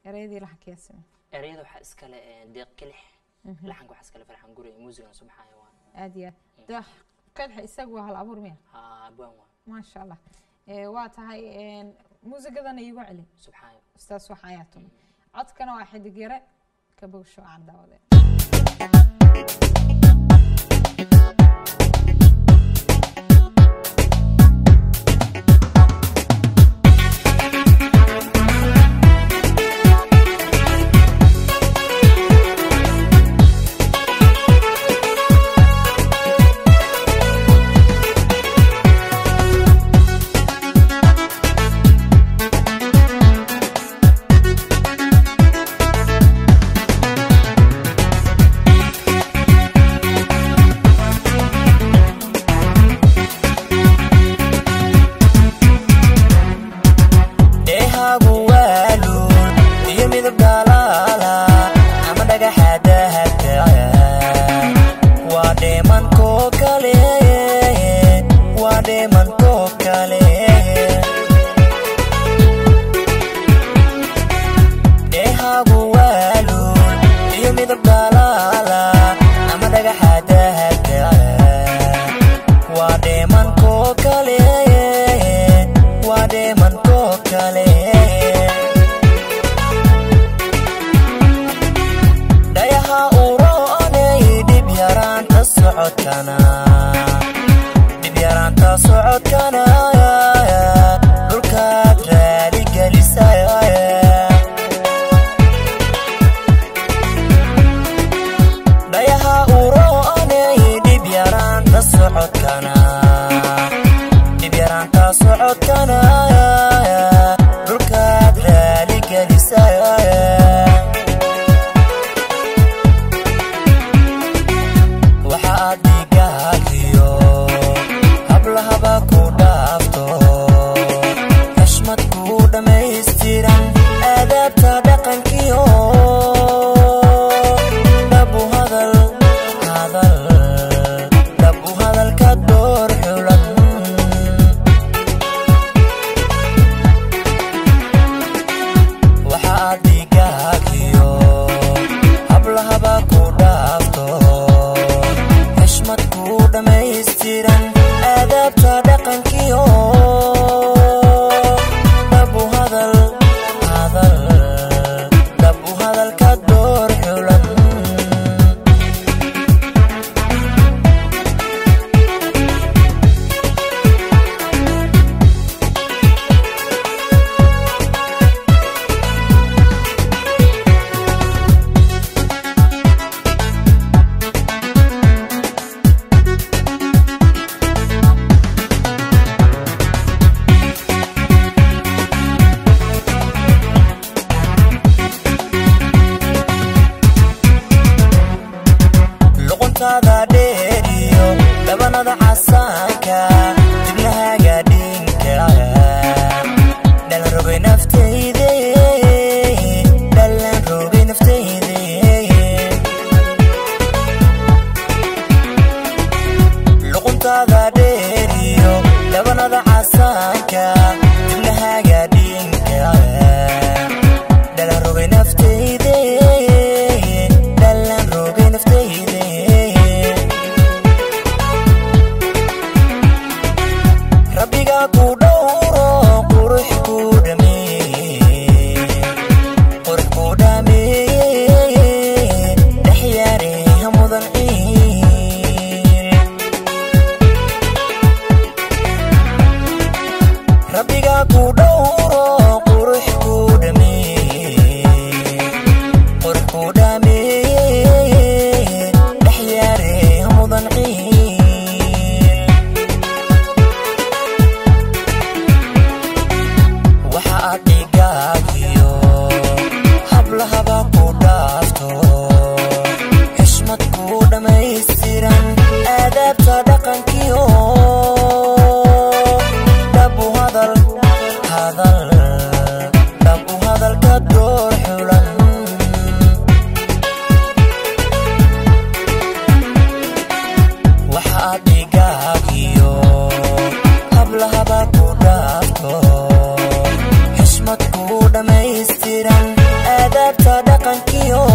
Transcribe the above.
ereyadii laxankiyaa samey ereyada waxaa iskale eh, deeq kilix laxanka waxaa iskale farxan guri muusigan subaxaya waan aad iyo aad deeq qelxa isagu waa hal abuur miya haa abwaan waan maasha allah Eh, waa tahay een, muusigadana iigu celi subxaayo ustaas wax ayaa tumay codkana waa xidig yare ka bogsho aan daawade dheehaagu waaluun iyo midab dhalaala ama dhagaxaadaha kaca waa dheemankoo kale waa dheemankoo kale dheehaagu waaluun iyo midab dhalaala ama dhagaxaadaha kaca waa dheemankoo kale waa dheemankoo kale dhayaha uroonay dhib yaraanta socodkana dhib yaraanta socodkana dhulkaad raaligelisa dhayaha uroonay dhib yaraanta socodkana dhib yaraanta socodkana dhulkaad raaligelisa waxa aad dhigaagiyo hablahaba ku dhaafto xushmad ku dhammaystiran aadaabta dhaqankiyo dhabu hadal hadal dhabu hadalka door xulan waxa aad dhigaagiyo hablahaba ku dhaafto xushmad ku dhammaystiran aadaabta dhaqankiyo dhabu hadal hadal dhabu hadalka door xulan dhaqankiyo